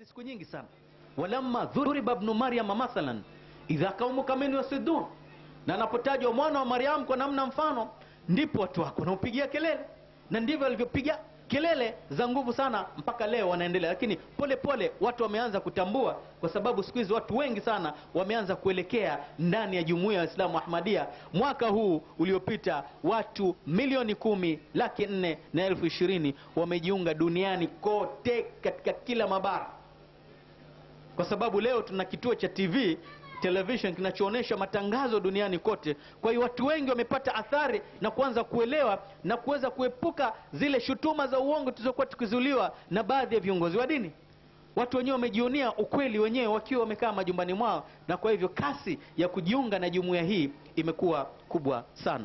tafsiri siku nyingi sana walamma dhuriba ibnu maryama mathalan idha qaumuka min yasidun na anapotajwa mwana wa mariamu kwa namna mfano ndipo watu wako wanaupigia kelele na ndivyo alivyopiga kelele za nguvu sana mpaka leo wanaendelea lakini pole pole watu wameanza kutambua kwa sababu siku hizi watu wengi sana wameanza kuelekea ndani ya jumuiya ya waislamu ahmadia mwaka huu uliopita watu milioni kumi laki nne na elfu ishirini wamejiunga duniani kote katika kila mabara kwa sababu leo tuna kituo cha tv television kinachoonyesha matangazo duniani kote kwa hiyo watu wengi wamepata athari na kuanza kuelewa na kuweza kuepuka zile shutuma za uongo tulizokuwa tukizuliwa na baadhi ya viongozi wa dini watu wenyewe wamejionia ukweli wenyewe wakiwa wamekaa majumbani mwao na kwa hivyo kasi ya kujiunga na jumuiya hii imekuwa kubwa sana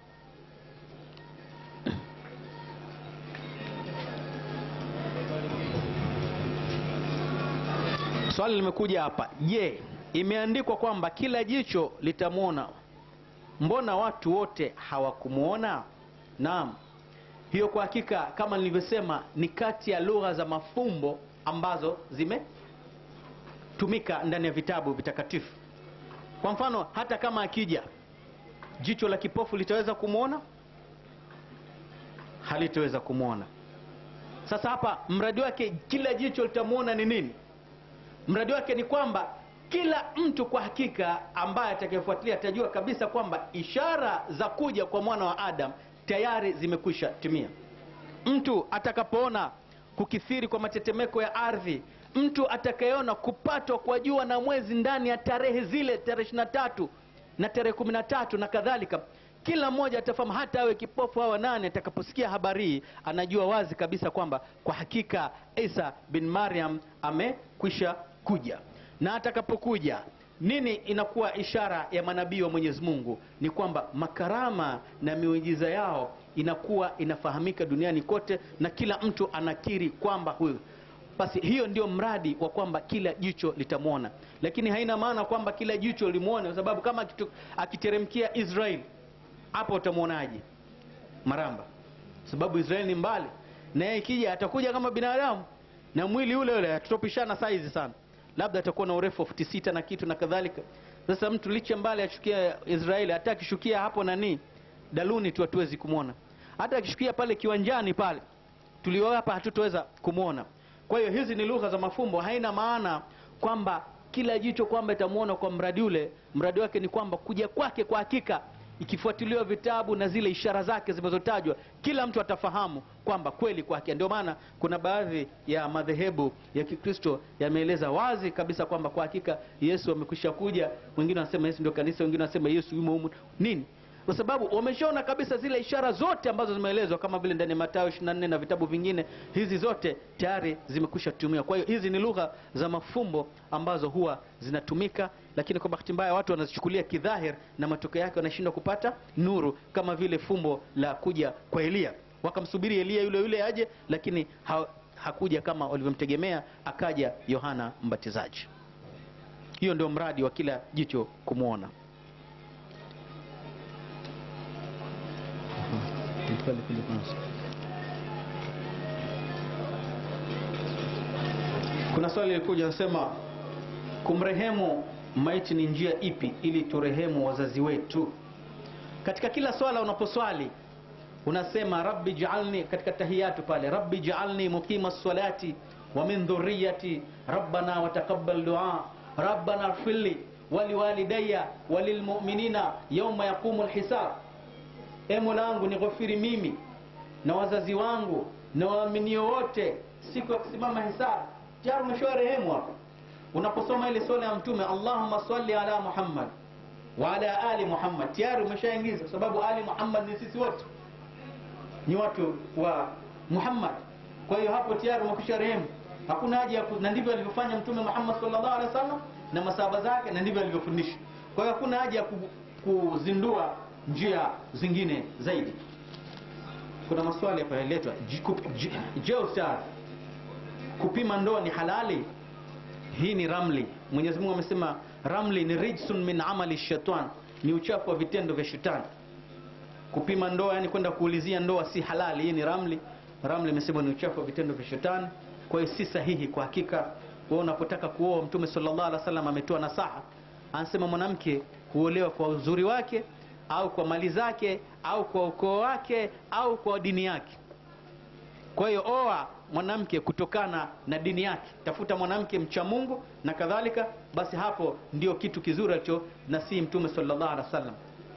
swali limekuja hapa je imeandikwa kwamba kila jicho litamwona mbona watu wote hawakumwona naam hiyo kwa hakika kama nilivyosema ni kati ya lugha za mafumbo ambazo zimetumika ndani ya vitabu vitakatifu kwa mfano hata kama akija jicho la kipofu litaweza kumwona halitaweza kumwona sasa hapa mradi wake kila jicho litamwona ni nini mradi wake ni kwamba kila mtu kwa hakika ambaye atakayefuatilia atajua kabisa kwamba ishara za kuja kwa mwana wa adam tayari zimekwisha timia mtu atakapoona kukithiri kwa matetemeko ya ardhi mtu atakayeona kupatwa kwa jua na mwezi ndani ya tarehe zile tarehe ishiri na tatu na tarehe kumi na tatu na kadhalika kila mmoja atafahamu hata awe kipofu awa nane atakaposikia habari hii anajua wazi kabisa kwamba kwa hakika isa bin mariam amekwisha kuja na atakapokuja nini inakuwa ishara ya manabii wa mwenyezi mungu ni kwamba makarama na miujiza yao inakuwa inafahamika duniani kote na kila mtu anakiri kwamba huyu basi hiyo ndio mradi wa kwamba kila jicho litamwona lakini haina maana kwamba kila jicho limwone kwa sababu kama akitu- akiteremkia israeli hapo utamwonaje maramba sababu israeli ni mbali na yeye ikija atakuja kama binadamu na mwili ule ule tutopishana saizi sana labda atakuwa na urefu wa futi sita na kitu na kadhalika sasa mtu licha mbali ashukia israeli hata akishukia hapo nani daluni tu hatuwezi kumwona hata akishukia pale kiwanjani pale tuliowapa hatutoweza kumwona kwa hiyo hizi ni lugha za mafumbo haina maana kwamba kila jicho kwamba itamwona kwa mradi ule mradi wake ni kwamba kuja kwake kwa hakika ikifuatiliwa vitabu na zile ishara zake zinazotajwa kila mtu atafahamu kwamba kweli kwake ndio maana kuna baadhi ya madhehebu ya kikristo yameeleza wazi kabisa kwamba kwa hakika yesu amekwisha kuja wengine wanasema yesu ndio kanisa wengine wanasema yesu yumo humu nini kwa sababu wameshaona kabisa zile ishara zote ambazo zimeelezwa kama vile ndani ya matayo 24 na vitabu vingine hizi zote tayari zimekwisha tumia kwa hiyo hizi ni lugha za mafumbo ambazo huwa zinatumika lakini kwa bahati mbaya watu wanazichukulia kidhahir na matokeo yake wanashindwa kupata nuru kama vile fumbo la kuja kwa eliya wakamsubiri eliya yule yule aje lakini ha, hakuja kama walivyomtegemea akaja yohana mbatizaji hiyo ndio mradi wa kila jicho kumwona kuna swali lilikuja nasema kumrehemu maiti ni njia ipi ili turehemu wazazi wetu katika kila swala unaposwali unasema rabbi jaalni katika tahiyatu pale rabbi jaalni muqima salati wa min dhurriyati rabbana wataqabbal dua rabbana ighfirli waliwalidayya walilmu'minina yawma yaqumu lhisab e mola wangu nighofiri mimi na wazazi wangu na waaminio wote siku ya kusimama hisabu tayari umeshoa rehemu hapo unaposoma ile swala ya mtume allahumma salli ala muhammad wa ala ali muhammad tayari umeshaingiza kwa sababu ali muhammad ni sisi wote ni watu wa muhammad kwa hiyo hapo tayari umekwisha rehemu hakuna haja ya ku- na ndivyo alivyofanya mtume muhammad sallallahu alaihi wasallam na masahaba zake na ndivyo alivyofundisha kwa hiyo hakuna haja ya ku- kuzindua njia zingine zaidi kuna maswali hapa yaletwa je ustadh kupima ndoa ni halali hii ni ramli mwenyezi mungu amesema ramli ni rijsun min amali shaitan ni uchafu wa vitendo vya shetani kupima ndoa yani kwenda kuulizia ndoa si halali hii ni ramli ramli imesema ni uchafu wa vitendo vya shetani kwa hiyo si sahihi kwa hakika wewe unapotaka kuoa mtume sallallahu alaihi wasallam ametoa nasaha anasema mwanamke huolewa kwa uzuri wake au kwa mali zake au kwa ukoo wake au kwa dini yake kwa hiyo oa mwanamke kutokana na dini yake tafuta mwanamke mcha mungu na kadhalika basi hapo ndio kitu kizuri alicho nasihi mtume sallallahu alaihi wasallam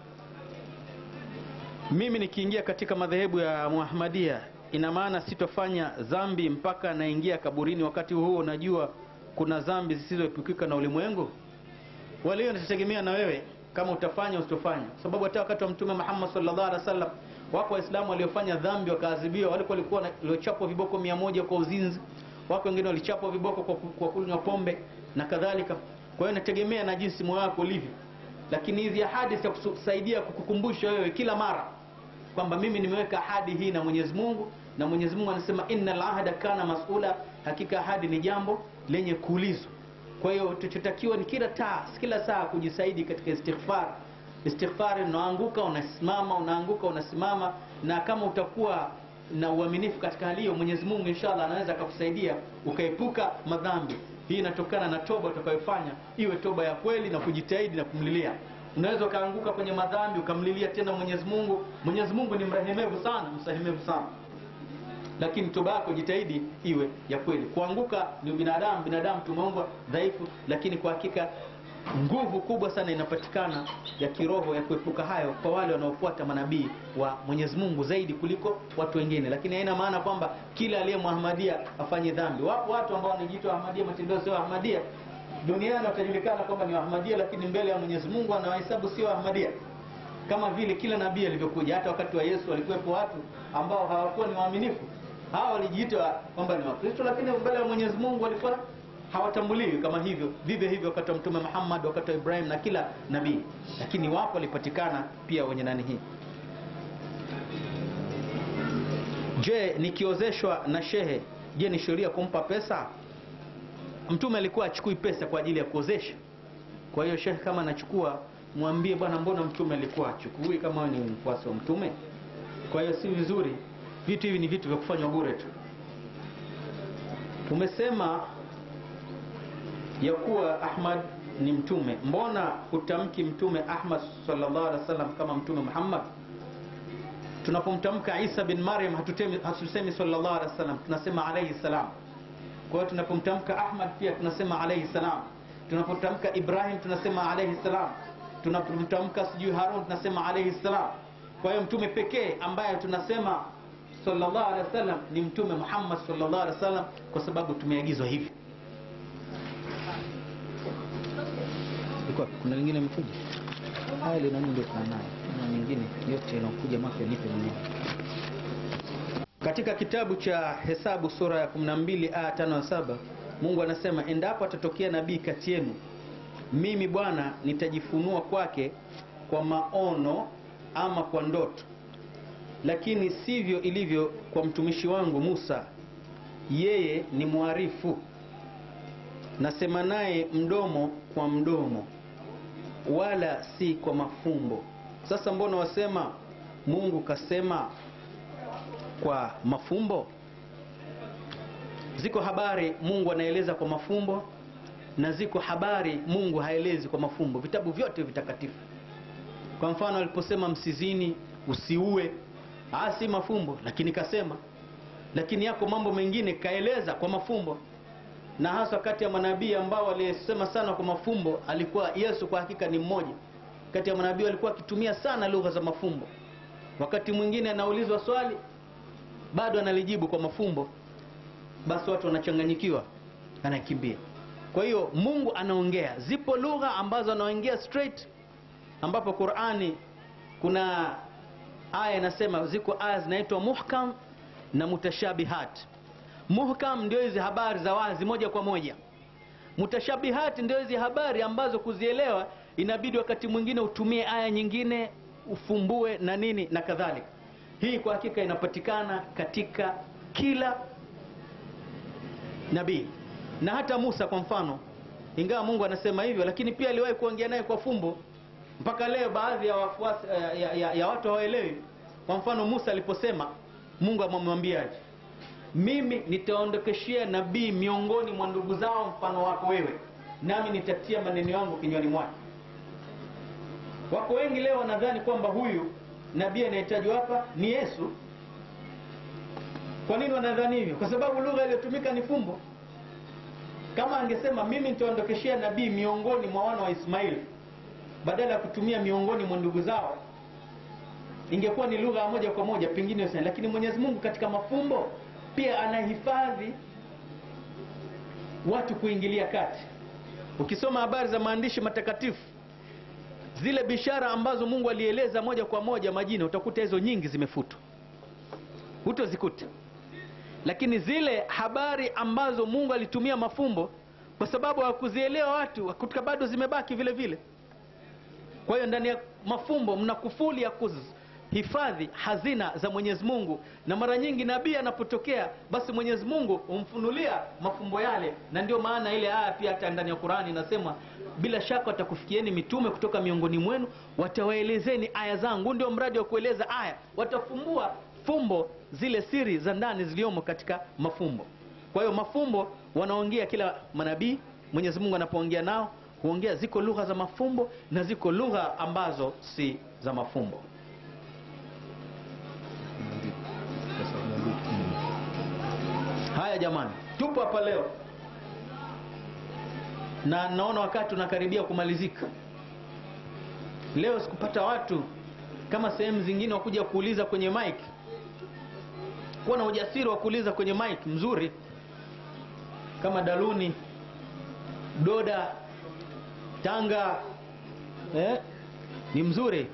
mimi nikiingia katika madhehebu ya muahmadia ina maana sitofanya dhambi mpaka naingia kaburini wakati huo najua kuna dhambi zisizoepukika na ulimwengu walio nitategemea na wewe kama utafanya usitofanya sababu hata wakati wa mtume Muhammad sallallahu alaihi wasallam wako waislamu waliofanya dhambi wakaadhibiwa wale walikuwa na- waliochapwa viboko mia moja kwa uzinzi wako wengine walichapwa viboko kwa, ku- kwa kunywa pombe na kadhalika kwa hiyo inategemea na jinsi moyo wako ulivyo lakini hizi ahadi zitakusaidia kukukumbusha wewe kila mara kwamba mimi nimeweka ahadi hii na Mwenyezi Mungu na Mwenyezi Mungu anasema innal ahda kana mas'ula hakika ahadi ni jambo lenye kuulizwa kwa hiyo tuchotakiwa ni kila taa kila saa kujisaidi katika istighfar istighfar unaanguka unasimama unaanguka unasimama na kama utakuwa na uaminifu katika hali hiyo Mwenyezi Mungu inshallah anaweza akakusaidia ukaepuka madhambi hii inatokana na toba utakayofanya iwe toba ya kweli na kujitahidi na kumlilia unaweza ukaanguka kwenye madhambi ukamlilia tena Mwenyezi Mungu Mwenyezi Mungu ni mrehemevu sana msamehevu sana lakini toba yako jitahidi iwe ya kweli kuanguka ni binadamu binadamu tumeumbwa dhaifu lakini kwa hakika nguvu kubwa sana inapatikana ya kiroho ya kuepuka hayo kwa wale wanaofuata manabii wa Mwenyezi Mungu zaidi kuliko watu wengine lakini haina maana kwamba kila aliye Muhammadia afanye dhambi wapo watu ambao wanajiita Ahmadia matendo sio Ahmadia duniani watajulikana kwamba ni Ahmadia lakini mbele ya Mwenyezi Mungu anawahesabu sio Ahmadia kama vile kila nabii alivyokuja hata wakati wa Yesu walikuwepo watu ambao hawakuwa ni waaminifu hawa walijiita kwamba ni wakristo lakini mbele ya Mwenyezi Mungu walikuwa hawatambuliwi kama hivyo vivyo hivyo wakati wa mtume Muhammad wakati wa Ibrahim na kila nabii lakini wapo walipatikana pia wenye nani hii je nikiozeshwa na shehe je ni sheria kumpa pesa mtume alikuwa achukui pesa kwa ajili ya kuozesha kwa hiyo shehe kama anachukua mwambie bwana mbona mtume alikuwa achukui kama wewe ni mfuasi wa mtume kwa hiyo si vizuri vitu hivi ni vitu vya kufanywa bure tu umesema ya kuwa Ahmad ni mtume mbona hutamki mtume Ahmad sallallahu alaihi wasallam kama mtume Muhammad tunapomtamka Isa bin Maryam hatutemi hatusemi sallallahu alaihi wasallam tunasema alayhi salam kwa hiyo tunapomtamka Ahmad pia tunasema alayhi salam tunapomtamka Ibrahim tunasema alayhi salam tunapomtamka sijui Harun tunasema alayhi salam kwa hiyo mtume pekee ambaye tunasema sallallahu alaihi wasallam ni mtume Muhammad sallallahu alaihi wasallam kwa sababu tumeagizwa hivi Ilikuwa kuna lingine imekuja haya ile nani ndio kuna nayo na nyingine yote inakuja mapya nipe mwenyewe katika kitabu cha hesabu sura ya 12 aya 5 na 7 Mungu anasema endapo atatokea nabii kati yenu mimi Bwana nitajifunua kwake kwa maono ama kwa ndoto lakini sivyo ilivyo kwa mtumishi wangu Musa yeye ni mwarifu nasema naye mdomo kwa mdomo wala si kwa mafumbo sasa mbona wasema Mungu kasema kwa mafumbo ziko habari Mungu anaeleza kwa mafumbo na ziko habari Mungu haelezi kwa mafumbo vitabu vyote vitakatifu kwa mfano aliposema msizini usiue ah si mafumbo lakini kasema lakini yako mambo mengine kaeleza kwa mafumbo na hasa kati ya manabii ambao walisema sana kwa mafumbo alikuwa Yesu kwa hakika ni mmoja kati ya manabii walikuwa akitumia sana lugha za mafumbo wakati mwingine anaulizwa swali bado analijibu kwa mafumbo basi watu wanachanganyikiwa anakimbia kwa hiyo Mungu anaongea zipo lugha ambazo anaongea straight ambapo Qur'ani kuna aya inasema ziko aya zinaitwa muhkam na mutashabihat muhkam ndio hizi habari za wazi moja kwa moja mutashabihat ndio hizi habari ambazo kuzielewa inabidi wakati mwingine utumie aya nyingine ufumbue na nini na kadhalika hii kwa hakika inapatikana katika kila nabii na hata Musa kwa mfano ingawa Mungu anasema hivyo lakini pia aliwahi kuongea naye kwa fumbo mpaka leo baadhi ya wafuasi ya, ya, ya, ya watu hawaelewi kwa mfano Musa aliposema Mungu amemwambiaje mimi nitaondokeshea nabii miongoni mwa ndugu zao mfano wako wewe nami nitatia maneno yangu kinywani mwake wako wengi leo wanadhani kwamba huyu nabii anayetajwa hapa ni yesu kwa nini wanadhani hivyo kwa sababu lugha iliyotumika ni fumbo kama angesema mimi nitaondokeshea nabii miongoni mwa wana wa ismaili badala ya kutumia miongoni mwa ndugu zao ingekuwa ni lugha ya moja kwa moja pengine usani. lakini mwenyezi mungu katika mafumbo pia anahifadhi watu kuingilia kati ukisoma habari za maandishi matakatifu zile bishara ambazo mungu alieleza moja kwa moja majina utakuta hizo nyingi zimefutwa hutozikuta lakini zile habari ambazo mungu alitumia mafumbo kwa sababu hawakuzielewa watu kutoka bado zimebaki vile vile kwa hiyo ndani ya mafumbo mna kufuli ya kuhifadhi hazina za mwenyezi mungu na mara nyingi nabii anapotokea basi mwenyezi mungu humfunulia mafumbo yale na ndio maana ile aya pia hata ndani ya qurani inasema bila shaka watakufikieni mitume kutoka miongoni mwenu watawaelezeni aya zangu ndio mradi wa kueleza aya watafumbua fumbo zile siri za ndani ziliomo katika mafumbo kwa hiyo mafumbo wanaongea kila manabii mwenyezi mungu anapoongea nao huongea ziko lugha za mafumbo na ziko lugha ambazo si za mafumbo haya jamani tupo hapa leo na naona wakati unakaribia kumalizika leo sikupata watu kama sehemu zingine wakuja kuuliza kwenye mic kuwa na ujasiri wa kuuliza kwenye mic mzuri kama daluni doda tanga eh, ni mzuri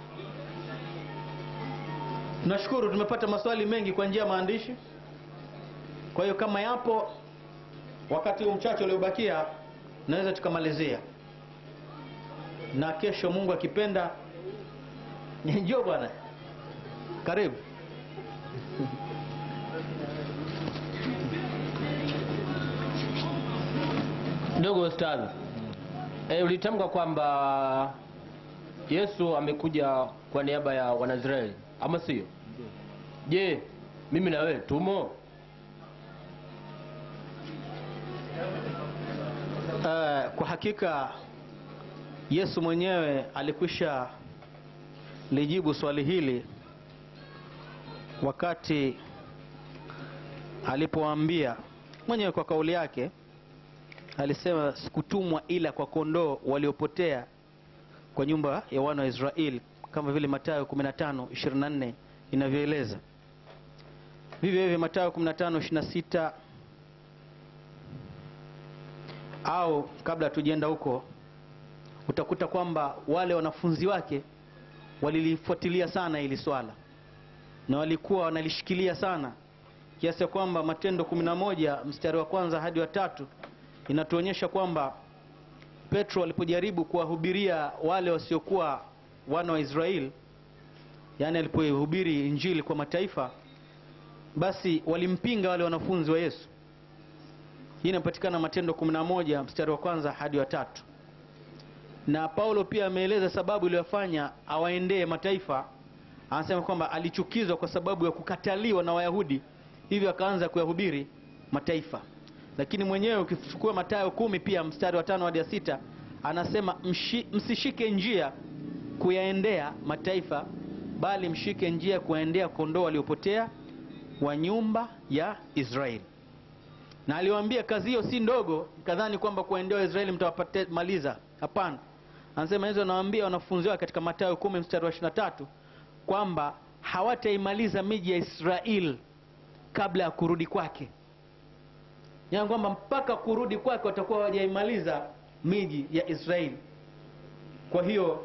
tunashukuru tumepata maswali mengi kwa njia ya maandishi kwa hiyo kama yapo wakati huu mchache uliobakia naweza tukamalizia na kesho mungu akipenda njoo bwana karibu ndogo ustadhi e, ulitamka kwamba yesu amekuja kwa niaba ya wanazraeli ama sio je mimi na wewe tumo uh, kwa hakika yesu mwenyewe alikwisha lijibu swali hili wakati alipoambia mwenyewe kwa kauli yake alisema sikutumwa ila kwa kondoo waliopotea kwa nyumba ya wana wa israeli kama vile matayo 15 24 inavyoeleza vivyo hivyo matayo 15 26 au kabla hatujaenda huko utakuta kwamba wale wanafunzi wake walilifuatilia sana hili swala na walikuwa wanalishikilia sana kiasi ya kwamba matendo 11 mstari wa kwanza hadi wa tatu inatuonyesha kwamba petro alipojaribu kuwahubiria wale wasiokuwa wana wa israeli yaani alipohubiri injili kwa mataifa basi walimpinga wale wanafunzi wa yesu hii inapatikana matendo 11 mstari wa kwanza hadi wa tatu na paulo pia ameeleza sababu iliyofanya awaendee mataifa anasema kwamba alichukizwa kwa sababu ya kukataliwa na wayahudi hivyo akaanza kuyahubiri mataifa lakini mwenyewe ukichukua matayo kumi pia mstari wa tano hadi ya sita anasema mshi, msishike njia kuyaendea mataifa bali mshike njia kuwaendea kondoo waliopotea wa nyumba ya israeli na aliwaambia kazi hiyo si ndogo kadhani kwamba kuwaendea waisraeli mtawamaliza hapana anasema hizo anawaambia wanafunzi wake katika matayo kumi mstari wa ishirina tatu kwamba hawataimaliza miji ya israeli kabla ya kurudi kwake yani kwamba mpaka kurudi kwake watakuwa hawajaimaliza miji ya israeli kwa hiyo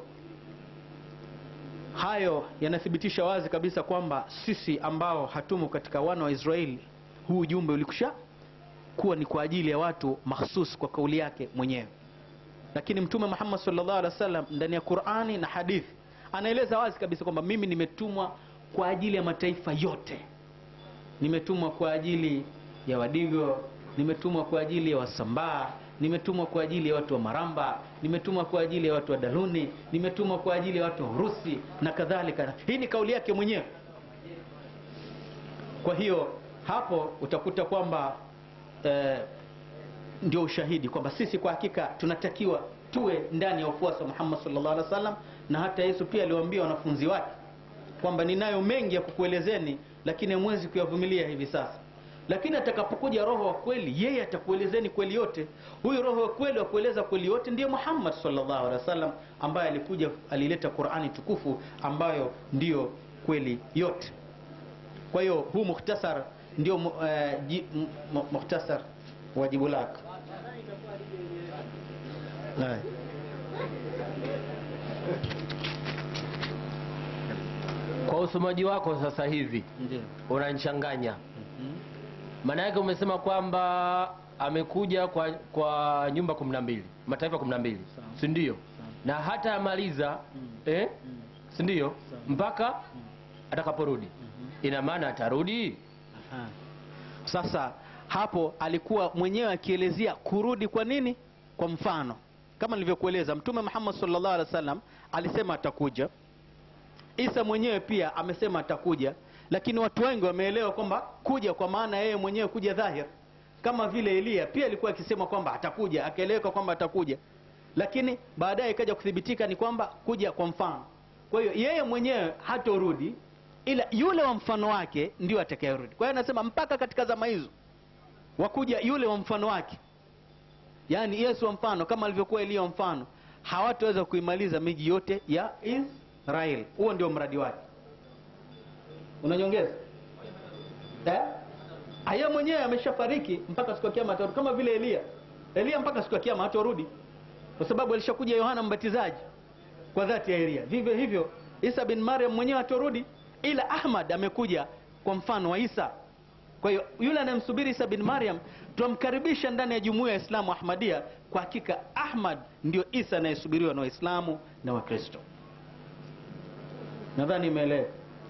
hayo yanathibitisha wazi kabisa kwamba sisi ambao hatumo katika wana wa israeli huu ujumbe ulikusha kuwa ni kwa ajili ya watu mahsus kwa kauli yake mwenyewe lakini mtume muhammad salllah alih wa sallam ndani ya qurani na hadithi anaeleza wazi kabisa kwamba mimi nimetumwa kwa ajili ya mataifa yote nimetumwa kwa ajili ya wadigo nimetumwa kwa ajili ya wasambaa nimetumwa kwa ajili ya watu wa maramba nimetumwa kwa ajili ya watu wa daluni nimetumwa kwa ajili ya watu wa urusi na kadhalika hii ni kauli yake mwenyewe kwa hiyo hapo utakuta kwamba eh, ndio ushahidi kwamba sisi kwa hakika tunatakiwa tuwe ndani ya ufuasi wa Muhammad sallallahu alaihi wasallam, na hata Yesu pia aliwaambia wanafunzi wake kwamba ninayo mengi ya kukuelezeni, lakini hamwezi kuyavumilia hivi sasa. Lakini atakapokuja Roho wa kweli, yeye atakuelezeni kweli yote. Huyu Roho wa kweli wa kueleza kweli yote ndiye Muhammad sallallahu alaihi wasallam, ambaye alikuja alileta Qur'ani tukufu ambayo ndiyo kweli yote. Kwa hiyo huu mukhtasar ndio mu- eh, ji- mu- mu- mukhtasar wa jibu lako. Haya. Kwa usomaji wako sasa hivi Ndio. unanichanganya. Mhm. Maana yake umesema kwamba amekuja kwa kwa nyumba kumi na mbili mataifa kumi na mbili Sawa. si ndio? Sawa. Na hata amaliza Mm. eh, Mm. si ndio? Sawa. Mpaka Mm. atakaporudi, Mhm. ina maana atarudi. Aha. Sasa hapo alikuwa mwenyewe akielezea kurudi kwa nini. Kwa mfano kama nilivyokueleza, Mtume Muhammad sallallahu alaihi wasallam alisema atakuja. Isa mwenyewe pia amesema atakuja, lakini watu wengi wameelewa kwamba kuja kwa maana yeye mwenyewe kuja dhahir, kama vile Eliya pia alikuwa akisema kwamba atakuja, akaeleweka kwamba atakuja, lakini baadaye ikaja kuthibitika ni kwamba kuja kwa mfano. Kwa hiyo yeye mwenyewe hatorudi, ila yule wa mfano wake ndio atakayerudi. Kwa hiyo anasema mpaka katika zama hizo wakuja yule wa mfano wake, yaani Yesu wa mfano, kama alivyokuwa Eliya wa mfano, hawataweza kuimaliza miji yote ya Israeli. Huo ndio mradi wake. Unanyongeza eh? Aya mwenyewe ameshafariki mpaka siku ya kiyama atarudi, kama vile Eliya. Eliya mpaka siku ya kiyama hatarudi, kwa sababu alishakuja Yohana Mbatizaji kwa dhati ya Eliya. Vivyo hivyo Isa bin Maryam mwenyewe hatarudi, ila Ahmad amekuja kwa mfano wa Isa. Kwa hiyo yule anayemsubiri Isa bin Maryam tunamkaribisha ndani ya jumuiya ya Islamu Ahmadia. Kwa hakika Ahmad ndio Isa anayesubiriwa na Waislamu na Wakristo. Nadhani imeeleweka.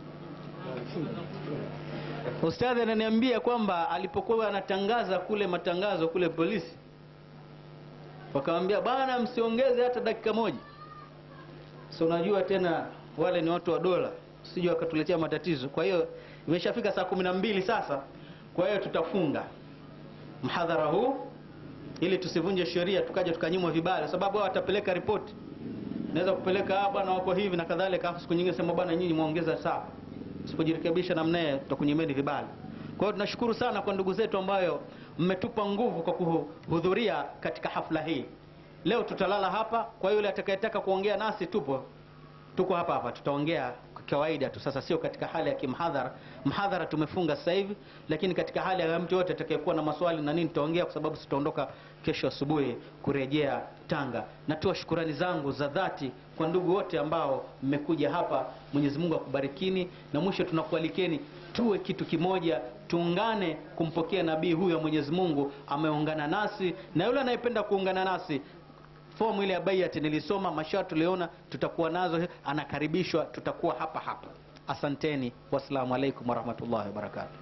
Ustadhi ananiambia kwamba alipokuwa anatangaza kule matangazo kule polisi, wakamwambia bwana, msiongeze hata dakika moja. So unajua tena wale ni watu wa dola, sijui wakatuletea matatizo. Kwa hiyo imeshafika saa kumi na mbili sasa, kwa hiyo tutafunga mhadhara huu ili tusivunje sheria tukaja tukanyimwa vibali, sababu wao watapeleka ripoti, naweza kupeleka ah, bwana wako hivi na kadhalika, afu siku nyingine sema bwana, nyinyi muongeza saa usipojirekebisha namna hiyo tutakunyimeni vibali. Kwa hiyo tunashukuru sana kwa ndugu zetu ambayo mmetupa nguvu kwa kuhudhuria katika hafla hii. Leo tutalala hapa, kwa yule atakayetaka kuongea nasi tupo tuko hapa hapa, tutaongea kwa kawaida tu. Sasa sio katika hali ya kimhadhara. Mhadhara tumefunga sasa hivi, lakini katika hali ya mtu yote atakayekuwa na maswali na nini tutaongea, kwa sababu tutaondoka kesho asubuhi kurejea Tanga. Natoa shukurani zangu za dhati kwa ndugu wote ambao mmekuja hapa. Mwenyezi Mungu akubarikini, na mwisho tunakualikeni tuwe kitu kimoja, tuungane kumpokea nabii huyo. Mwenyezi Mungu ameungana nasi, na yule anayependa kuungana nasi fomu ile ya baiati nilisoma, masharti tuliona tutakuwa nazo, anakaribishwa, tutakuwa hapa hapa. Asanteni, wassalamu alaikum warahmatullahi wabarakatuh.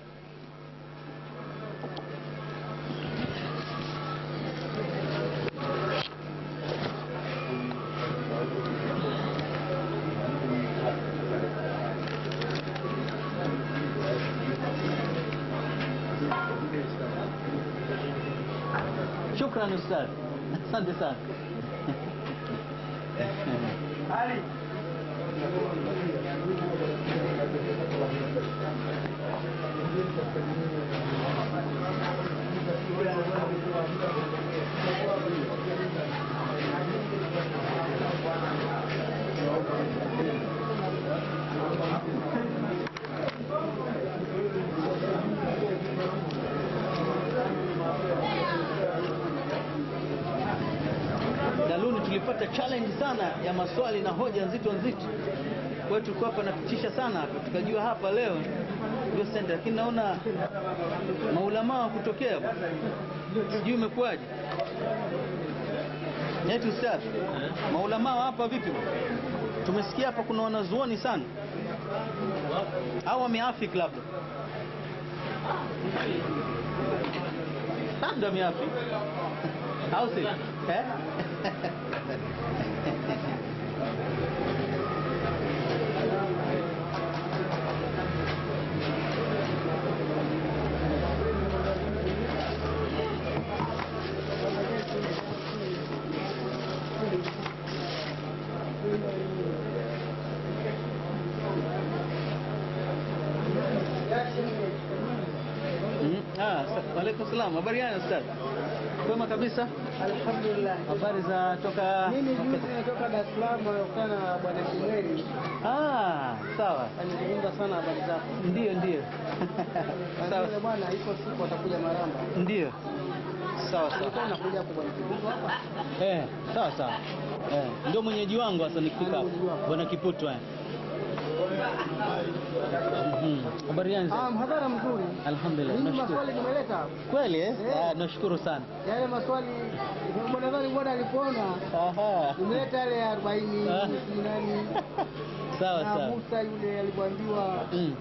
Shukran ustadh, asante sana. Daluni tulipata challenge sana ya maswali na hoja nzito nzito, kwa hiyo tulikuwa hapa natutisha sana, tukajua hapa leo ndio senta, lakini naona maulamaa wa kutokea bwana, sijui imekuwaje. Eti ustadh, maulamaa wa hapa vipi bwana? Tumesikia hapa kuna wanazuoni sana, au wameafiki labda labda wameafiki au si eh? Waalaikum salam. Habari gani ustaz? Kwema kabisa. Alhamdulillah. Habari za toka Mimi juzi natoka Dar es Salaam nakutana na bwana Kimweli. Ah, sawa. Alizungumza sana habari zako. Ndio, ndio. sawa. Yule bwana iko siku atakuja Maramba. Ndio. Sawa sawa. Alikuwa anakuja hapo bwana Kibutu hapa. Eh, sawa sawa. Eh, ndio mwenyeji wangu sasa nikifika hapo. Mwenyeji wako. Bwana Kiputu eh. Mhm. Habari gani? Ah, mhadhara mzuri. Alhamdulillah. Mimi Nashukuru. maswali nimeleta. Kweli eh? Eh. Ah, nashukuru sana. Yale maswali bwana nadhani bwana alipoona Aha. nimeleta yale 40 Ah. sijui nani. Sawa Na sawa. Musa yule alipoambiwa Mm.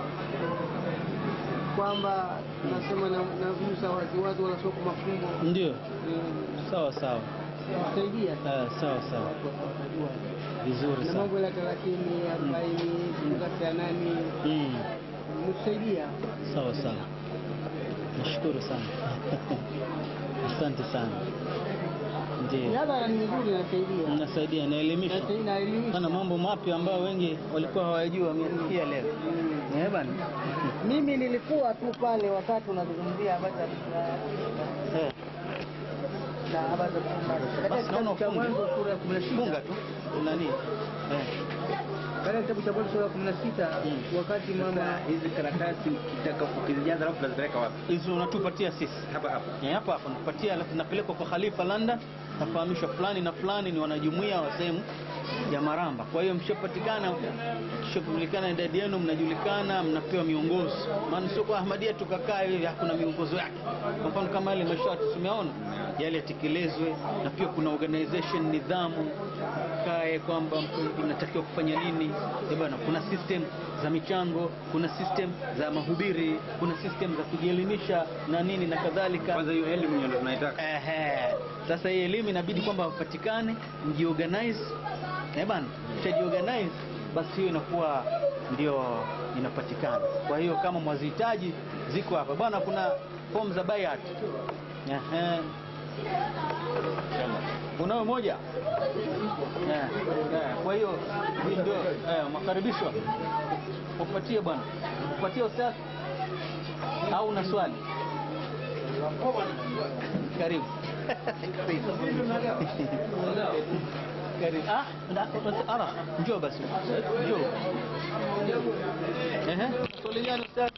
kwamba nasema na, na Musa waziwazi wala sio kwa mafumbo. Ndio. Mm, Sawa sawa. Saidia Ah, sawa sawa. watu watajua. Vizuri na sana. mambo ya thelathini arobaini fungasi ya nani Mm. nikusaidia Sawa sawa. Nashukuru sana. Asante sana. Ndio. miadhara ni mizuri nasaidia Mnasaidia naelimisha. Nasaidia, naelimisha Sana mambo mapya ambayo wengi walikuwa hawajui wamesikia leo. Mm. Eh bana. mimi nilikuwa tu pale wakati unazungumzia habari za Eh. na habari za Basi katika naona kitabu cha ufunge. mwanzo sura ya kumi na Funga sita tu. Nani? Eh. katika kitabu cha mwanzo sura ya kumi na sita Mm. wakati mama hizi karatasi ukitaka ukizijaza alafu unazipeleka wapi? Hizo unatupatia sisi. Hapa hapa. Eh, hapa hapa nakupatia, alafu napelekwa kwa Khalifa London, nafahamishwa fulani na fulani ni wanajumuia wa sehemu ya Maramba. Kwa hiyo mshapatikana, kishajulikana idadi yenu, mnajulikana, mnapewa miongozo. Maana sio kwa Ahmadia tukakaa hivi, hakuna miongozo yake. Kwa mfano kama yale mashati tumeona yale yatekelezwe, na pia kuna organization, nidhamu kae kwamba inatakiwa kufanya nini. Eh bwana, kuna system za michango, kuna system za mahubiri, kuna system za kujielimisha na nini na kadhalika. Kwanza hiyo elimu ndio tunaitaka. Ehe. Sasa hii elimu inabidi kwamba wapatikane, mjiorganize. Eh bana, mshajiorganize basi hiyo inakuwa ndio inapatikana. Kwa hiyo kama mwazihitaji ziko hapa bwana, kuna form za bayat. Ehe. Unayo moja? Eh, eh, Kwa hiyo hii ndio eh, makaribishwa. Upatie bwana, upatie ustaz au una swali? Karibu. Karibu. Ah, na- ala, njoo basi. Njoo. Ehe. Swali gani ustaz?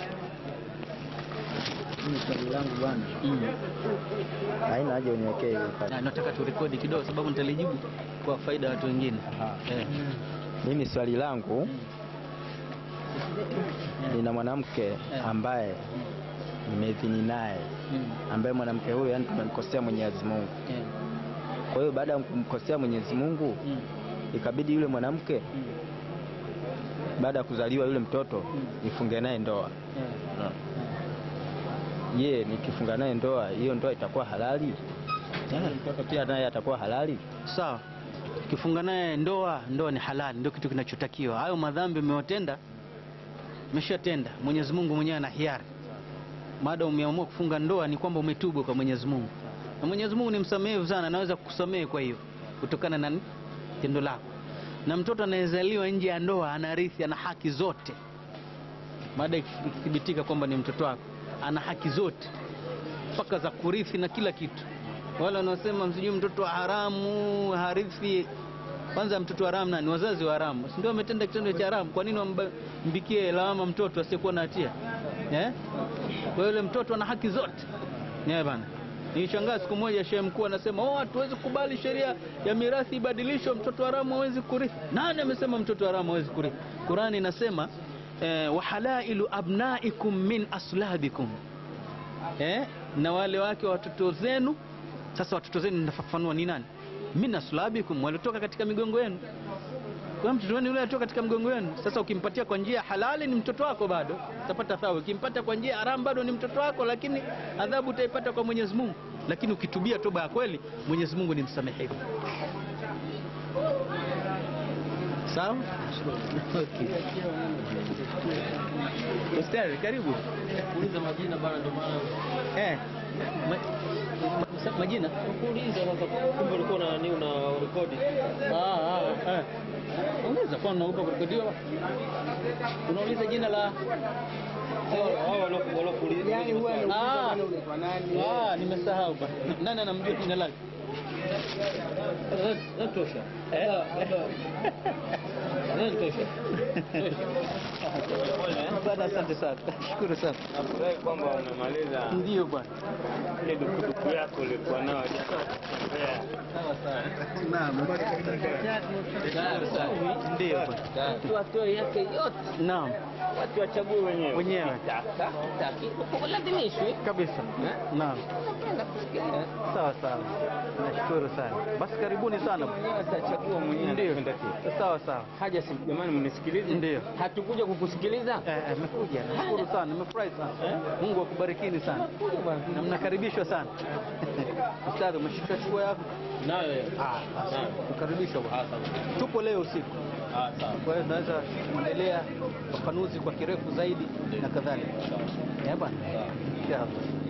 Mimi swali langu bwana Mm. haina haja uniwekee Na nataka turekodi kidogo sababu nitalijibu kwa faida ya watu wengine. Eh. mimi swali langu nina mwanamke ambaye nimedhini naye Mm. ambaye mwanamke huyo yani tumemkosea Mwenyezi Mungu. Eh. Kwa hiyo baada ya kumkosea Mwenyezi Mungu Mm. ikabidi yule mwanamke Mm. baada ya kuzaliwa yule mtoto nifunge naye ndoa. Eh. Je, nikifunga naye ndoa hiyo ndoa itakuwa halali? Yule mtoto pia naye atakuwa halali? Sawa. Ukifunga naye ndoa, ndoa ni halali, ndio kitu kinachotakiwa. Hayo madhambi umewatenda, umeshatenda. Mwenyezi Mungu mwenyewe ana hiari. Maada umeamua kufunga ndoa ni kwamba umetubu kwa Mwenyezi Mungu, na Mwenyezi Mungu ni msamehevu sana, anaweza kukusamehe kwa hiyo kutokana na tendo lako. Na mtoto anayezaliwa nje ya ndoa anarithi, ana haki zote, maada ikithibitika kwamba ni mtoto wako, ana haki zote mpaka za kurithi na kila kitu. Wale wanaosema msijui mtoto wa haramu harithi, kwanza mtoto wa haramu nani? Wazazi wa haramu, si ndio wametenda kitendo cha haramu? Kwa nini wambikie lawama mtoto asiyekuwa na hatia eh? Kwa hiyo yule mtoto ana haki zote yeah, bana. Nilishangaa siku moja shehe mkuu anasema oh, hatuwezi kukubali sheria ya mirathi ibadilishwe, mtoto haramu hawezi kurithi. Nani amesema mtoto haramu hawezi kurithi? Qurani inasema eh, wahalailu abnaikum min aslabikum eh, na wale wake wa watoto zenu. Sasa watoto zenu ninafafanua ni nani? Min aslabikum, waliotoka katika migongo yenu. Kwa hiyo mtoto wenu yule alitoka katika mgongo wenu. Sasa ukimpatia kwa njia halali ni mtoto wako bado utapata thawabu. Ukimpata kwa njia haramu bado ni mtoto wako, lakini adhabu utaipata kwa Mwenyezi Mungu. Lakini ukitubia toba ya kweli, Mwenyezi Mungu ni msamehevu. Sawa? Okay. Ustari, karibu. Uliza majina bana, ndio maana Eh, Ma, ma, majina Kuuliza sasa kumbe ulikuwa na nini una rekodi. Ah, ah, eh. Unaweza kuwa unaogopa kurekodiwa. Unauliza jina la Hao waloku walokuuliza. Ah, ah, nimesahau bwana. Nani anamjua jina lake? Natosha. Natosha. Bwana, asante sana. Shukuru sana. Nafurahi kwamba unamaliza Ndio bwana. ile dukuduku yako ulikuwa nayo jana. Sawa sana. Ndio bwana. Mtu atoe yake yote. Naam, Watu wachague wenyewe. wenyewe Taka, taki, lazimishwe. kabisa. Naam. Sawa sawa. Nashukuru sana. Basi karibuni sana. Mwenyewe atachagua mwenyewe Ndio. anapenda kipi. Sawa sawa. Haja si jamani mnisikilize. Ndio. Hatukuja kukusikiliza. Eh, eh, nimekuja. Nashukuru sana. Nimefurahi sana. Mungu akubarikini sana. Na mnakaribishwa sana. Ustadhi, umeshika chukua yako? Nayo. Ah, basi. Kukaribishwa bwana. Ah, sawa. Tupo leo usiku. Ah, sawa. Kwa hiyo tunaweza kuendelea ufafanuzi kwa kirefu zaidi na kadhalika. Eh bwana. Inshallah.